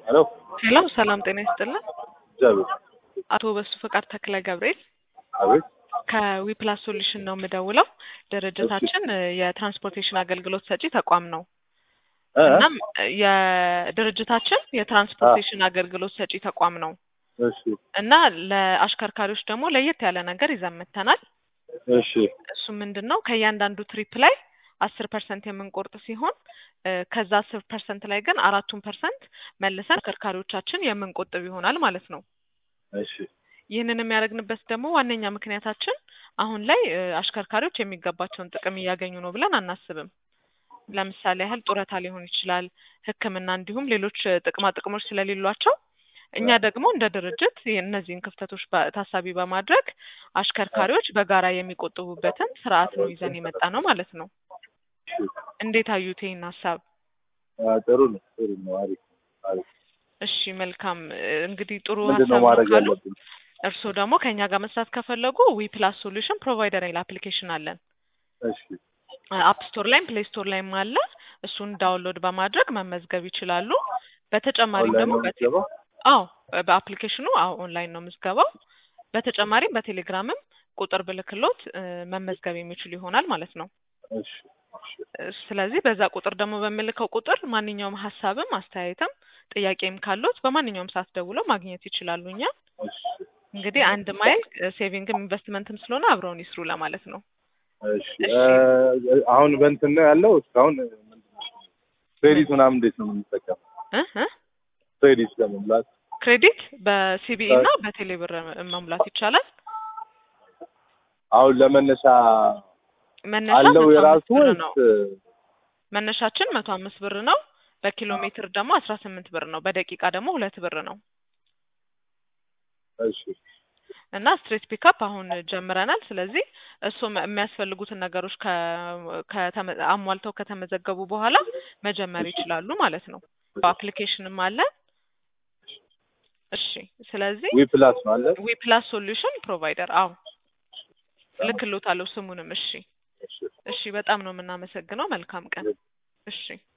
ሄሎ ሄሎ ሰላም ጤና ይስጥልን። እግዚአብሔር አቶ በሱ ፈቃድ ተክለ ገብርኤል አቤት ከዊፕላስ ሶሉሽን ነው የምደውለው። ድርጅታችን የትራንስፖርቴሽን አገልግሎት ሰጪ ተቋም ነው። እ? እናም የድርጅታችን የትራንስፖርቴሽን አገልግሎት ሰጪ ተቋም ነው እሺ እና ለአሽከርካሪዎች ደግሞ ለየት ያለ ነገር ይዘን መጥተናል። እሺ እሱ ምንድን ነው ከእያንዳንዱ ትሪፕ ላይ አስር ፐርሰንት የምንቆርጥ ሲሆን እ ከዛ አስር ፐርሰንት ላይ ግን አራቱን ፐርሰንት መልሰን አሽከርካሪዎቻችን የምንቆጥብ ይሆናል ማለት ነው። እሺ ይህንን የሚያደርግንበት ደግሞ ዋነኛ ምክንያታችን አሁን ላይ እ አሽከርካሪዎች የሚገባቸውን ጥቅም እያገኙ ነው ብለን አናስብም። ለምሳሌ ያህል ጡረታ ሊሆን ይችላል፣ ሕክምና እንዲሁም ሌሎች እ ጥቅማ ጥቅሞች ስለሌሏቸው እኛ ደግሞ እንደ ድርጅት እነዚህን ክፍተቶች በ- ታሳቢ በማድረግ አሽከርካሪዎች በጋራ የሚቆጥቡበትን ስርዓት ነው ይዘን የመጣ ነው ማለት ነው። እንዴት አዩት ይህን ሀሳብ? አ፣ ጥሩ ነው ጥሩ ነው አሪፍ አሪፍ እሺ መልካም እ እንግዲህ ጥሩ ምንድን ነው ሀሳብ ነው ማድረግ ካሉ ያለብን እርስዎ ደግሞ ከእኛ ጋር መስራት ከፈለጉ ዊ ፕላስ ሶሉሽን ፕሮቫይደር የሚል አፕሊኬሽን አለን። እሺ አፕ ስቶር ላይም ፕሌይ ስቶር ላይም አለ። እሱን ዳውንሎድ በማድረግ መመዝገብ ይችላሉ። በተጨማሪም ኦንላይን ደግሞ ነው በቴ- የሚገባው አዎ በአፕሊኬሽኑ አዎ ኦንላይን ነው ምዝገባው። በተጨማሪም በቴሌግራምም ቁጥር ብልክሎት እ መመዝገብ የሚችሉ ይሆናል ማለት ነው። እሺ እሺ እ ስለዚህ በዛ ቁጥር ደግሞ በምልከው ቁጥር ማንኛውም ሀሳብም አስተያየትም ጥያቄም ካሉት በማንኛውም ሰዓት ደውለው ማግኘት ይችላሉ። እኛ እሺ እንግዲህ አንድ ማይል ሴቪንግም ኢንቨስትመንትም ስለሆነ አብረውን ይስሩ ለማለት ነው። እሺ እ፣ አሁን በእንትን ነው ያለው እስካሁን ምንድን ነው ክሬዲት ምናምን እንዴት ነው የምንጠቀመው እ እ ክሬዲት ለመሙላት ክሬዲት በሲቢኢ እና በቴሌብር መሙላት ይቻላል። አሁን ለመነሻ መነሻ አለው መቶ የራሱ አምስት ብር ወይስ ነው። መነሻችን መቶ አምስት ብር ነው። በኪሎ ሜትር ደግሞ አስራ ስምንት ብር ነው። በደቂቃ ደግሞ ሁለት ብር ነው እሺ እና ስትሬት ፒካፕ አሁን ጀምረናል። ስለዚህ እሱም የሚያስፈልጉትን ነገሮች ከ- ከተመ- አሟልተው ከተመዘገቡ በኋላ መጀመር ይችላሉ ማለት ነው። በአፕሊኬሽንም አለ። እሺ ስለዚህ ዊ ፕላስ ነው አለ ዊ ፕላስ ሶሉሽን ፕሮቫይደር አዎ ልክሎታለሁ ስሙንም። እሺ እሺ እሺ በጣም ነው የምናመሰግነው። መልካም ቀን። እሺ